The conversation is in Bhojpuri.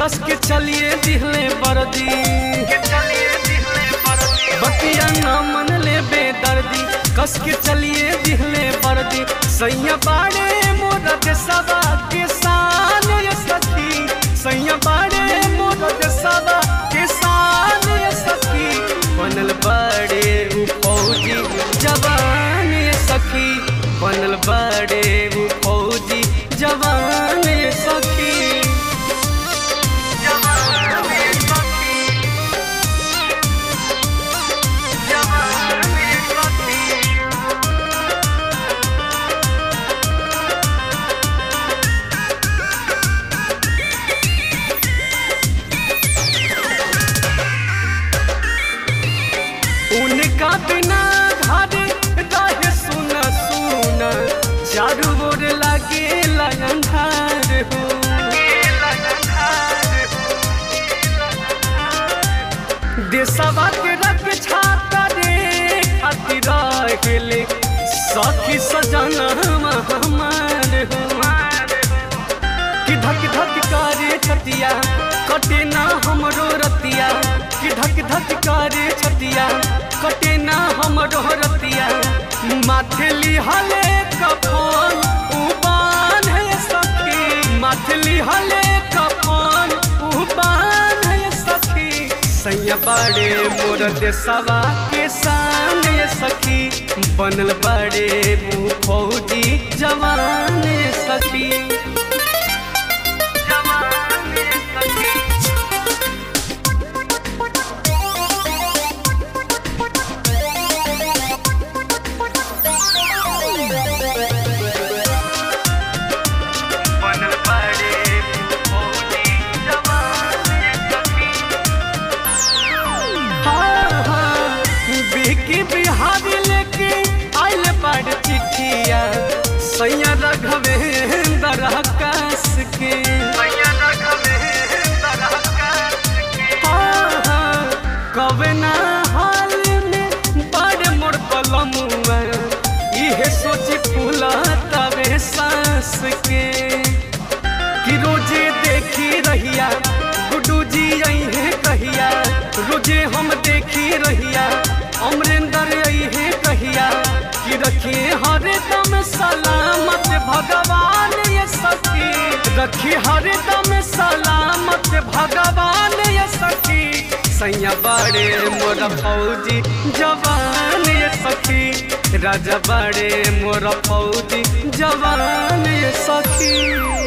कस के चलिए दिहले बरदी बतिया न मन ले बेदर्दी कस के चलिए दिहले बरदी सैया बाड़े मोर देसवा के शान ये सखी सैया बाड़े मोर देसवा के शान ये सखी बनल बड़े उ फौजी जवान ये सखी बनल बड़े उ फौजी जवान ये सखी जवान ये सखी जवान ये सखी उनका बिना घर रहे सुन सुन चारू ओर लागे अंधार हो देशवा के रख छाता रे खातिर रहेले सखी सजन हमार हो कि धक धक करे छतिया कटे ना हमरो रतिया कि धक धक करे छतिया कटे ना हमरो रतिया माथली हले कफन उबान है सखी माथली हले कफन उबान है सखी सैया बड़े मोर देसवा के सामने सखी बनल बड़े मुँह फौजी जवान सखी बनल बड़े फौजी जवान सखी हाँ, हाँ, बिकी बिहारी लेके आइल बड़ चिठिया सैया रघवेंद्र आकाश के हाँ, हाँ, कवे ना हाल में बड़ मोर कलमुआ इहे सोची फूला तबे सांस के कि रोजे देखी रहिया गुड्डू जी आई है कहिया रोजे हम देखी रहिया अमरेंद्र आई है कहिया कि रखिए हर दम सलामत भगवान ये सखी रखी हर दम सलामत भगवान ये सखी सैया बड़े मोर फौजी जवान ये सखी राजा बड़े मोर फौजी जवान ये सखी